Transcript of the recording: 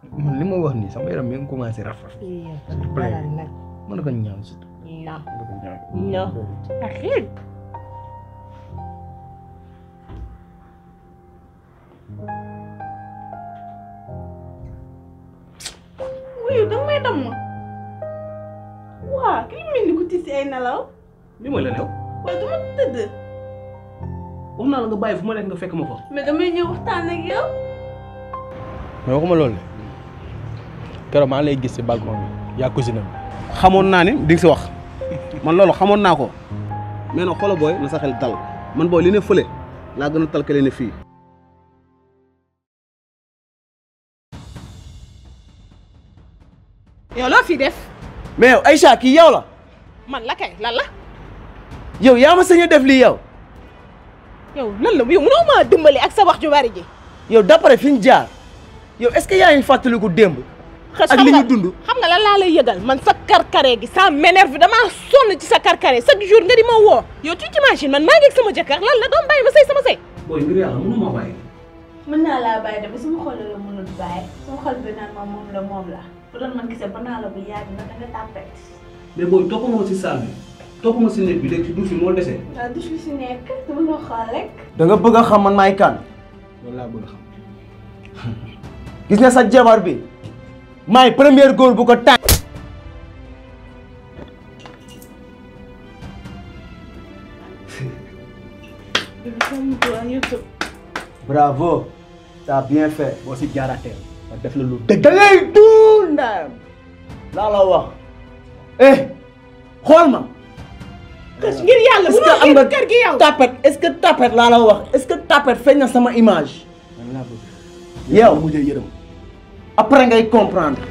man li ma wax nii sama yaram mi ngi commencé rafet. balal nag mën na ko ñaan si. non mën na ko ñaan. non axir wuyu danga may dam ma waa ki mel ni ku tiis ay nelaw li mooy la new waaye du ma tëdd wax naa la nga bàyyi fu ma nekk nga fekk ma fa. mais damay ñëw waxtaan ak yow mais waxuma loolu de keroog maa ngi lay gis si balcon bi yaa cousine am. xamoon naa ne di nga si wax man loolu xamoon naa ko mais nag xoolal booy na sa xel dal man booy li ne fële laa gën a tal ka li ne fii. yow loo fi def mais yow Aïcha kii yow la man la kay lan la yow yaa ma sañ a def lii yow yow lan la yow mënoo maa dimbali ak sa wax ju bari ji yow d'après fi ñu jaar yow est-ce que yaa ngi fàttaliku démb xës ak xam li nga ñu dund xam nga lan laa lay yëgal man sa karkare gi ça m'énerve damaa sonn ci sa karkare chaque jour nga di ma woo yow tu t'imagines man maa ngi ak sama jëkkër lan la doom bàyyi ma sëy sama sëy booy ngir yàlla mënu ma bàyyi. mën naa laa bàyyi de ba sama xol la mënul bàyyi sama xol bi naan ma moom la moom la bu doon man gisee ba naa la bu yàgg na danga tàppet mais booy topp ma si salle bi topp ma si néeg bi léegi si douche bi moo dese. waaw du fi si nekk dama ko xool rek da nga bëgg a xam man maay kan loolu laa bëgg a xam. gis nga sa jabar bi maay première góor bu ko tànn bravo t'as bien fait boo si jaaraatee ma def la lu dëgg. da ngay duul ndayam laa la wax eh xool ma xës ngir yàlla est-ce bu que ma am nga kër gi yow tapet est-ce que tapet laa la wax est-ce que tapet feeñ na sama image man laa bëgg. yow mujjee yërëm. après ngay comprendre